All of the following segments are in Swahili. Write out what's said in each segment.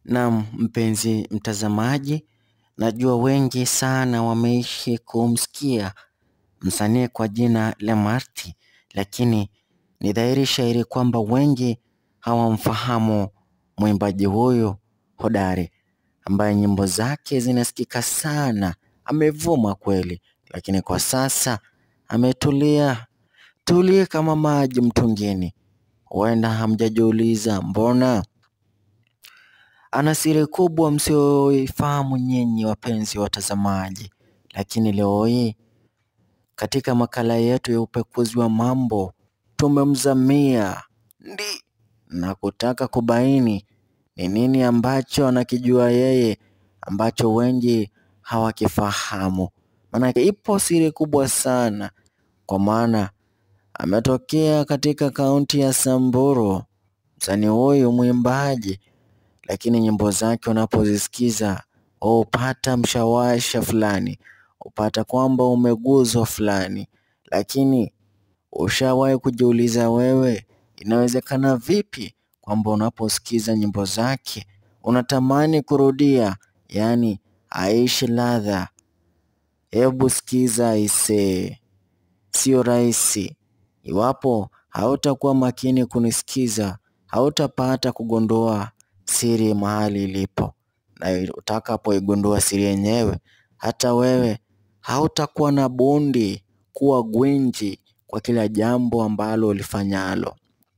Naam, mpenzi mtazamaji, najua wengi sana wameishi kumsikia msanii kwa jina la Marty, lakini ni dhahiri shahiri kwamba wengi hawamfahamu mwimbaji huyu hodari ambaye nyimbo zake zinasikika sana. Amevuma kweli, lakini kwa sasa ametulia tuli kama maji mtungini. Huenda hamjajiuliza mbona? Ana siri kubwa msioifahamu nyinyi wapenzi watazamaji, lakini leo hii katika makala yetu ya upekuzi wa mambo tumemzamia ndi na kutaka kubaini ni nini ambacho anakijua yeye ambacho wengi hawakifahamu. Maanake ipo siri kubwa sana, kwa maana ametokea katika kaunti ya Samburu. Msanii huyu mwimbaji lakini nyimbo zake unapozisikiza hupata mshawasha fulani, hupata kwamba umeguzwa fulani. Lakini ushawahi kujiuliza wewe, inawezekana vipi kwamba unaposikiza nyimbo zake unatamani kurudia, yaani aishi ladha? Hebu sikiza aisee, sio rahisi. Iwapo hautakuwa makini kunisikiza, hautapata kugundua siri mahali ilipo, na utakapoigundua siri yenyewe, hata wewe hautakuwa na bundi kuwa gwinji kwa kila jambo ambalo ulifanyalo.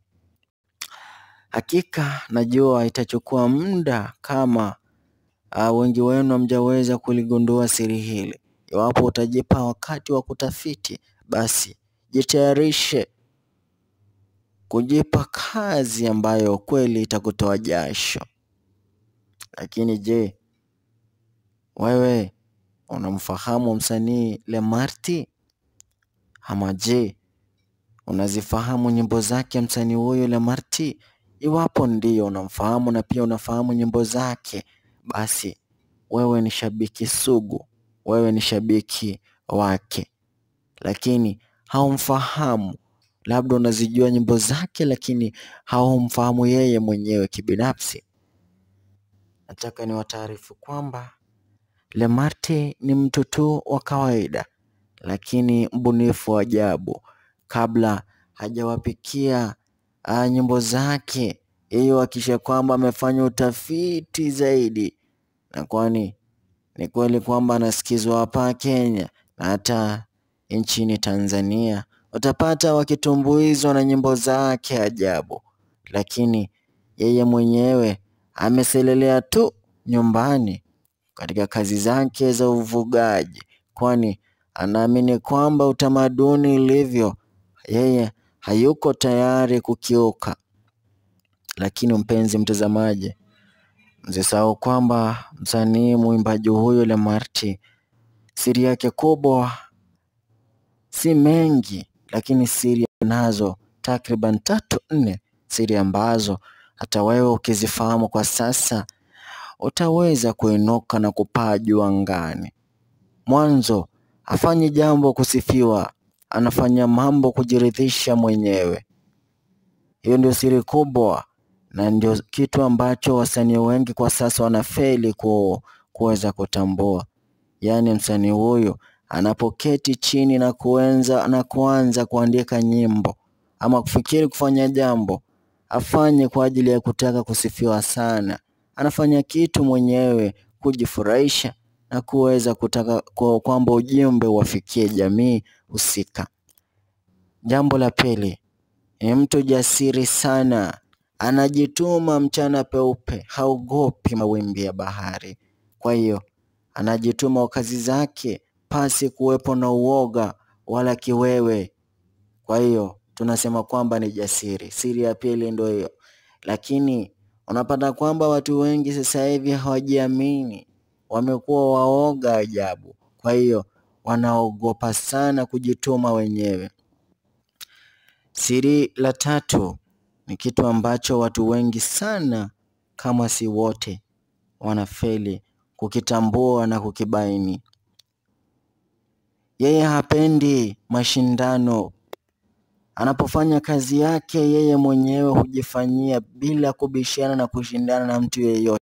Hakika najua itachukua muda kama uh, wengi wenu hamjaweza kuligundua siri hili. Iwapo utajipa wakati wa kutafiti, basi jitayarishe kujipa kazi ambayo kweli itakutoa jasho. Lakini je, wewe unamfahamu msanii Lemarti? Ama je, unazifahamu nyimbo zake msanii huyu Lemarti? Iwapo ndio unamfahamu na pia unafahamu nyimbo zake, basi wewe ni shabiki sugu, wewe ni shabiki wake, lakini haumfahamu. Labda unazijua nyimbo zake, lakini haumfahamu yeye mwenyewe kibinafsi. Nataka niwataarifu kwamba Lemarti ni mtu tu wa kawaida, lakini mbunifu wa ajabu. Kabla hajawapikia uh, nyimbo zake, yeye hakikisha kwamba amefanya utafiti zaidi, na kwani ni kweli kwamba anasikizwa hapa Kenya na hata nchini Tanzania, utapata wakitumbuizwa na nyimbo zake ajabu, lakini yeye mwenyewe ameselelea tu nyumbani katika kazi zake za uvugaji, kwani anaamini kwamba utamaduni ulivyo, yeye hayuko tayari kukiuka. Lakini mpenzi mtazamaji, msisahau kwamba msanii mwimbaji huyu Lemarti, siri yake kubwa si mengi, lakini siri nazo takriban tatu nne, siri ambazo hata wewe ukizifahamu kwa sasa utaweza kuinuka na kupaa juu angani. Mwanzo hafanyi jambo kusifiwa, anafanya mambo kujiridhisha mwenyewe. Hiyo ndio siri kubwa na ndio kitu ambacho wasanii wengi kwa sasa wanafeli ku, kuweza kutambua. Yaani msanii huyu anapoketi chini na kuenza na kuanza kuandika nyimbo ama kufikiri kufanya jambo, afanye kwa ajili ya kutaka kusifiwa sana. Anafanya kitu mwenyewe kujifurahisha na kuweza kutaka kwa kwamba ujumbe uwafikie jamii husika. Jambo la pili, ni mtu jasiri sana, anajituma mchana peupe, haogopi mawimbi ya bahari. Kwa hiyo anajituma kwa kazi zake pasi kuwepo na uoga wala kiwewe. Kwa hiyo tunasema kwamba ni jasiri. Siri ya pili ndio hiyo, lakini unapata kwamba watu wengi sasa hivi hawajiamini, wamekuwa waoga ajabu. Kwa hiyo wanaogopa sana kujituma wenyewe. Siri la tatu ni kitu ambacho watu wengi sana kama si wote wanafeli kukitambua na kukibaini. Yeye hapendi mashindano. Anapofanya kazi yake yeye mwenyewe hujifanyia bila kubishana na kushindana na mtu yeyote.